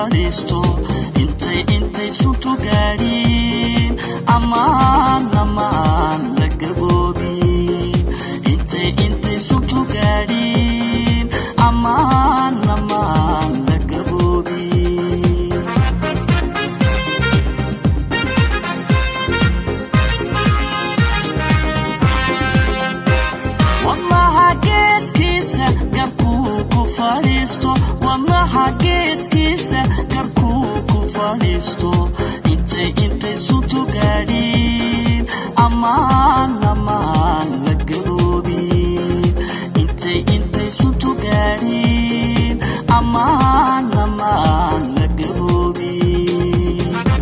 fadhiisto intay intay suntu gaadhiin ammaan ammaan la gaboobin intay intay suntu gaadhiin ammaan ammaan la gaboobin wadnaha geeskiisa garkuu ku fadhiisto wadnaha geeskiisa garkuu ku fadhiisto intay intay suntu gaadhiin ammaan ammaan la gaboobin intay intay suntu gaadhiin ammaan ammaan la gaboobin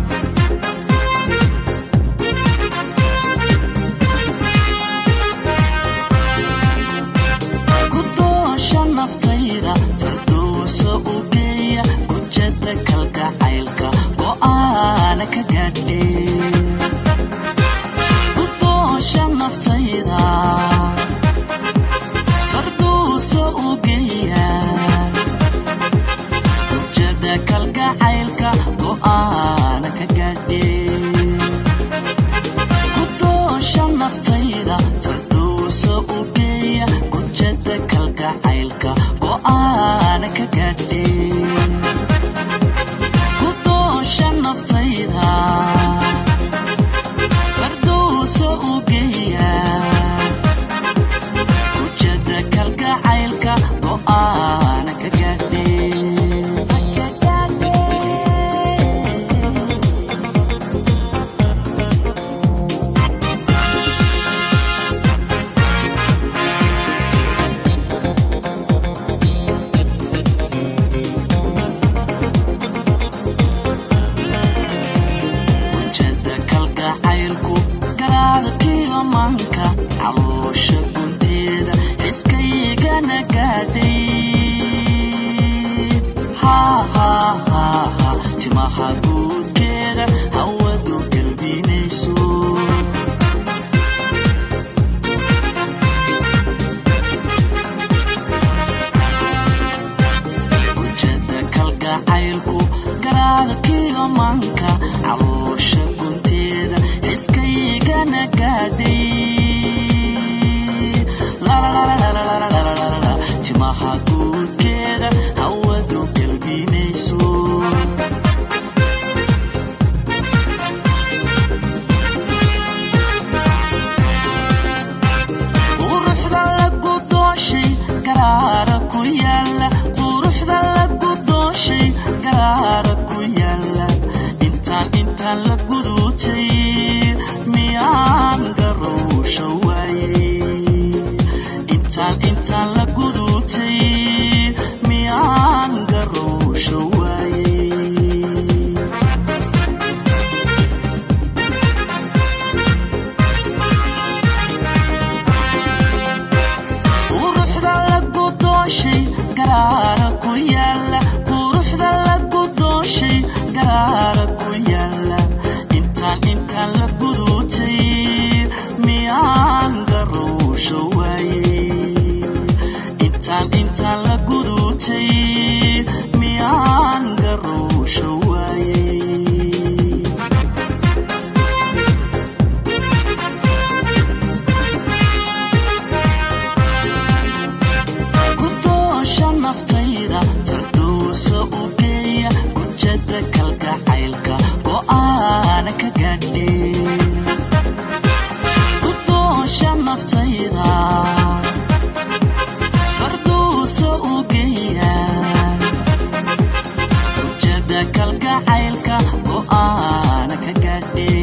kudoosha naftayda fardowsa u geeya gujada kalgacaylka go'aana ka gaadhe kudoosha naftayda fardowsa u geeya gujada kalgacaylka go'aana ka gaadhe kudoosha naftayda fardowsa u geeya gujada kalgacaylka go'aana ka gaadhe kudoosha naftayda fardowsa u geeya gujada kalgacaylka go'aana ka gaadhe wajada kalgacaylku garaadkiga manka caloosha gunteeda iskaygana gaadhay hahahaha timaha guudkeeda hawadu galbinayso wajada kalgacaylku garaadkiga manka caloosha gunteeda iskaygana gaadhay Lalalalalalalalala, timaha guudkeeda hawadu galbinayso quruxda lagu dooshay garaara ku yaala quruxda lagu dooshay garaara ku yaala intaan intaan la gudutay miyaan garowsha waayey intaan intaan la gudutay miyaan garowsha waayey quruxda lagu dooshay garaara ku yaala quruxda lagu dooshay garaara ku yaala intaan intaan la gudutay miyaan garowsha waayey intaan intaan la gudutay miyaan garowsha waayey kudoosha naftayda fardowsa u geeya gujada kalgacaylka go'aana ka gaadhe kudoosha naftayda fardowsa u geeya gujada kalgacaylka go'aana ka gaadhe